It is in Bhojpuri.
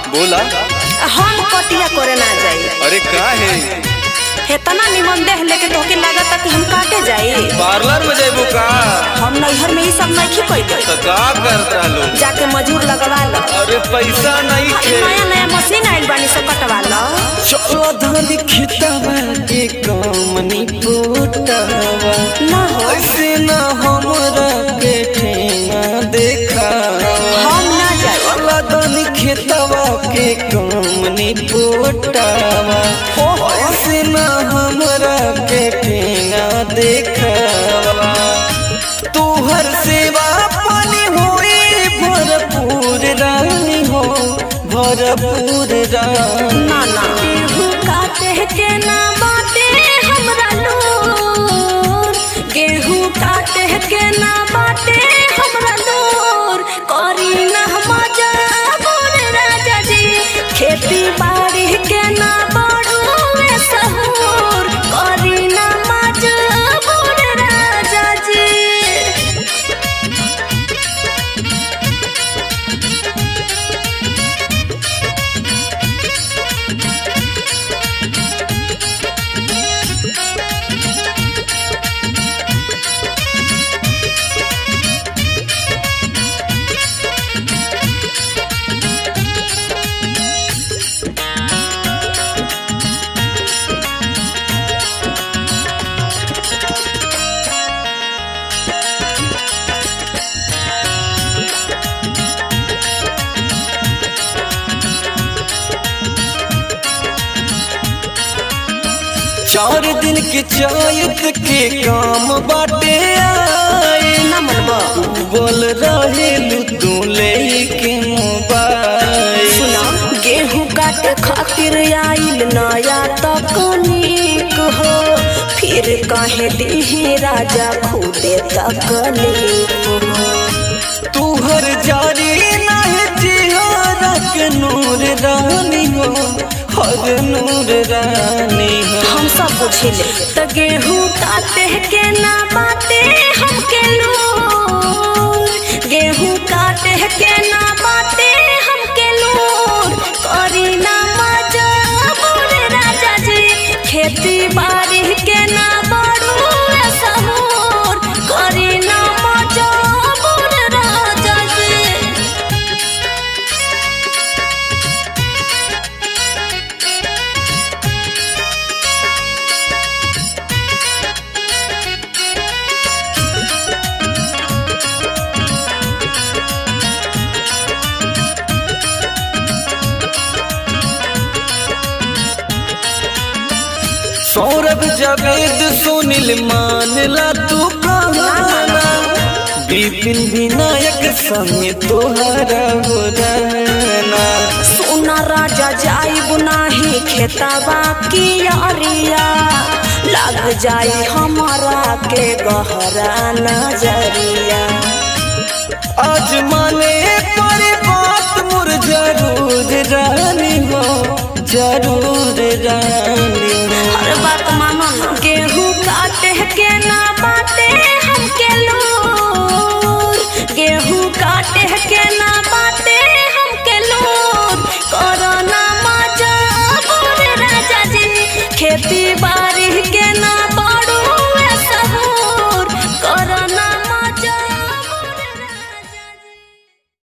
बोला हम कटिया करे ना जाई अरे का है हेतना निमन देह लेके तोके लागता कि हम काटे जाई पार्लर में जाबू का हम नैहर में ई सब नहीं कोई दे तो का करता लो जाके मजूर लगवा लो अरे पैसा नहीं अरे खे नया नया मशीन आइल बानी से कटवा लो चौधरी खिताबा के कामनी पोटावा ना हो ऐसे ना हमरा के ठेंगा देखा हम ना जाई चौधरी खिताबा के कामनी पोटावा ऐसे ना हमरा के ठेंगा देखा तोहर सेवा पानी होई भरपूर रानी हो भरपूर रानी ना ना गेहूं काटे के ना बाटे हमरा लोर गेहूं काटे के ना बाटे हमरा लोर करी ना मजा बोल राजा जी खेती बाड़ी के ना बड़ू सहूर करी ना मजा बोल राजा जी चार दिन के चायत के काम बाटे आए ना मनबा बोल रहे तू ले के मोबाइल सुना गेहूं काटे खातिर आइल नया तकनीक हो फिर कहे दीही राजा खुदे तकलीफ हो तुहर जारी नहीं जिहारा के नूर रानी हो हर नूर रानी हो हम सब बुझिले त गेहूं काटे के ना बाटे हमके लोर गेहूं काटे के ना बाटे हमके लोर करी ना मजा बोल राजा जी खेती बाड़ी के ना बड़ू सहूर करी ना मजा बोल राजा जी सौरभ जावेद सुनील मानला तू कहना विपिन विनायक संग तोहरा हो रहना सोना राजा जाइब नाही खेतबा की अरिया लग जाई हमारा के गहरा नजरिया आज माने पर बात मुर जरूर रानी हो जरूर रानी